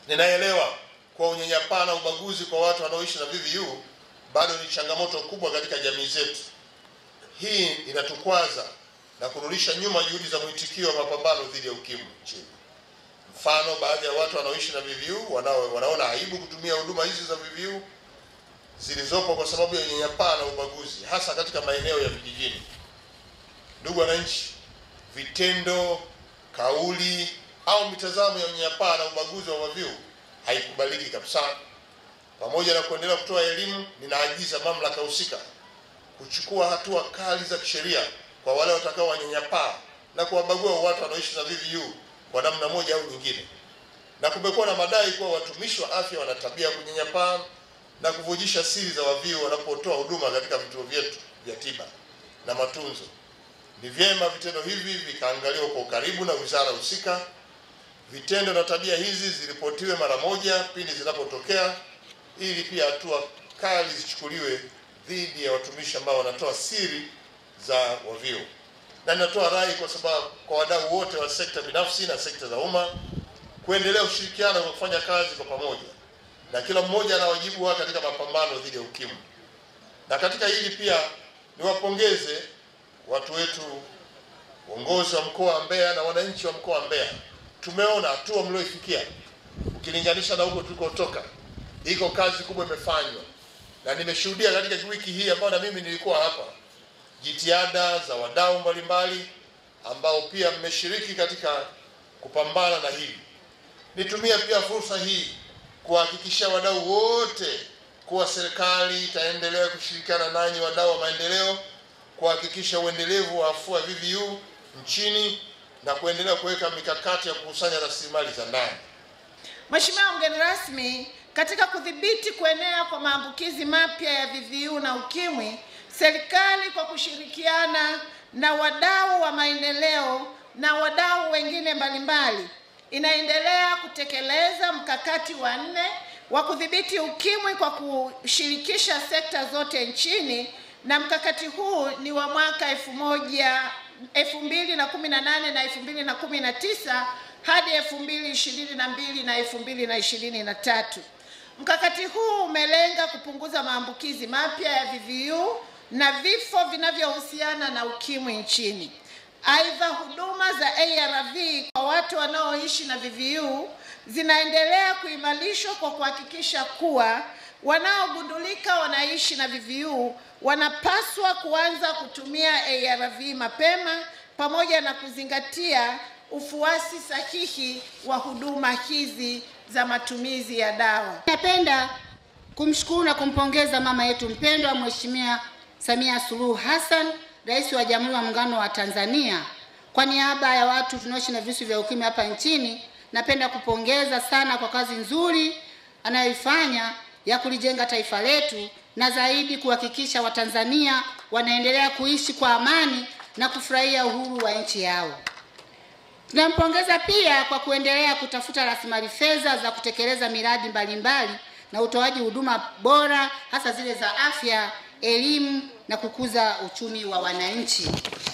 Ninaelewa kuwa unyanyapaa na ubaguzi kwa watu wanaoishi na VVU bado ni changamoto kubwa katika jamii zetu. Hii inatukwaza na kurudisha nyuma juhudi za mwitikio wa mapambano dhidi ya ukimwi nchini. Mfano, baadhi ya watu wanaoishi na VVU wanao, wanaona aibu kutumia huduma hizi za VVU zilizopo kwa sababu ya unyanyapaa na ubaguzi, hasa katika maeneo ya vijijini. Ndugu wananchi, vitendo, kauli au mitazamo ya unyanyapaa na ubaguzi wa VVU haikubaliki kabisa. Pamoja na kuendelea kutoa elimu, ninaagiza mamlaka husika kuchukua hatua kali za kisheria kwa wale watakao wanyanyapaa na kuwabagua watu wanaoishi na VVU kwa namna moja au nyingine. Na kumekuwa na madai kuwa watumishi wa afya wana tabia ya kunyanyapaa na kuvujisha siri za waviu wanapotoa huduma katika vituo vyetu vya tiba na matunzo. Ni vyema vitendo hivi vikaangaliwa kwa ukaribu na wizara husika. Vitendo na tabia hizi ziripotiwe mara moja pindi zinapotokea, ili pia hatua kali zichukuliwe dhidi ya watumishi ambao wanatoa siri za waviu. Na ninatoa rai kwa sababu kwa wadau wote wa sekta binafsi na sekta za umma kuendelea ushirikiano kwa kufanya kazi kwa pamoja, na kila mmoja ana wajibu wake katika mapambano dhidi ya ukimwi. Na katika hili pia niwapongeze watu wetu, uongozi wa mkoa wa Mbeya na wananchi wa mkoa wa Mbeya. Tumeona hatua mlioifikia ukilinganisha na huko tulikotoka, iko kazi kubwa imefanywa, na nimeshuhudia katika wiki hii ambayo na mimi nilikuwa hapa, jitihada za wadau mbalimbali ambao pia mmeshiriki katika kupambana na hili. Nitumie pia fursa hii kuhakikishia wadau wote kuwa serikali itaendelea kushirikiana nanyi wadau wa maendeleo kuhakikisha uendelevu wa afua VVU nchini na kuendelea kuweka mikakati ya kukusanya rasilimali za ndani. Mheshimiwa mgeni rasmi, katika kudhibiti kuenea kwa maambukizi mapya ya VVU na ukimwi, serikali kwa kushirikiana na wadau wa maendeleo na wadau wengine mbalimbali inaendelea kutekeleza mkakati wa nne wa kudhibiti ukimwi kwa kushirikisha sekta zote nchini, na mkakati huu ni wa mwaka elfu moja elfu mbili na kumi na nane na elfu mbili na kumi na tisa hadi elfu mbili ishirini na mbili na elfu mbili na ishirini na tatu. Mkakati huu umelenga kupunguza maambukizi mapya ya VVU na vifo vinavyohusiana na ukimwi nchini. Aidha, huduma za ARV kwa watu wanaoishi na VVU zinaendelea kuimarishwa kwa kuhakikisha kuwa wanaogundulika wanaishi na VVU wanapaswa kuanza kutumia ARV mapema pamoja na kuzingatia ufuasi sahihi wa huduma hizi za matumizi ya dawa. Napenda kumshukuru na kumpongeza mama yetu mpendwa Mheshimiwa Samia Suluhu Hassan, Rais wa Jamhuri ya Muungano wa Tanzania. Kwa niaba ya watu tunaoishi na virusi vya ukimwi hapa nchini, napenda kupongeza sana kwa kazi nzuri anayoifanya ya kulijenga taifa letu na zaidi kuhakikisha Watanzania wanaendelea kuishi kwa amani na kufurahia uhuru wa nchi yao. Tunampongeza pia kwa kuendelea kutafuta rasilimali fedha za kutekeleza miradi mbalimbali na utoaji huduma bora hasa zile za afya, elimu na kukuza uchumi wa wananchi.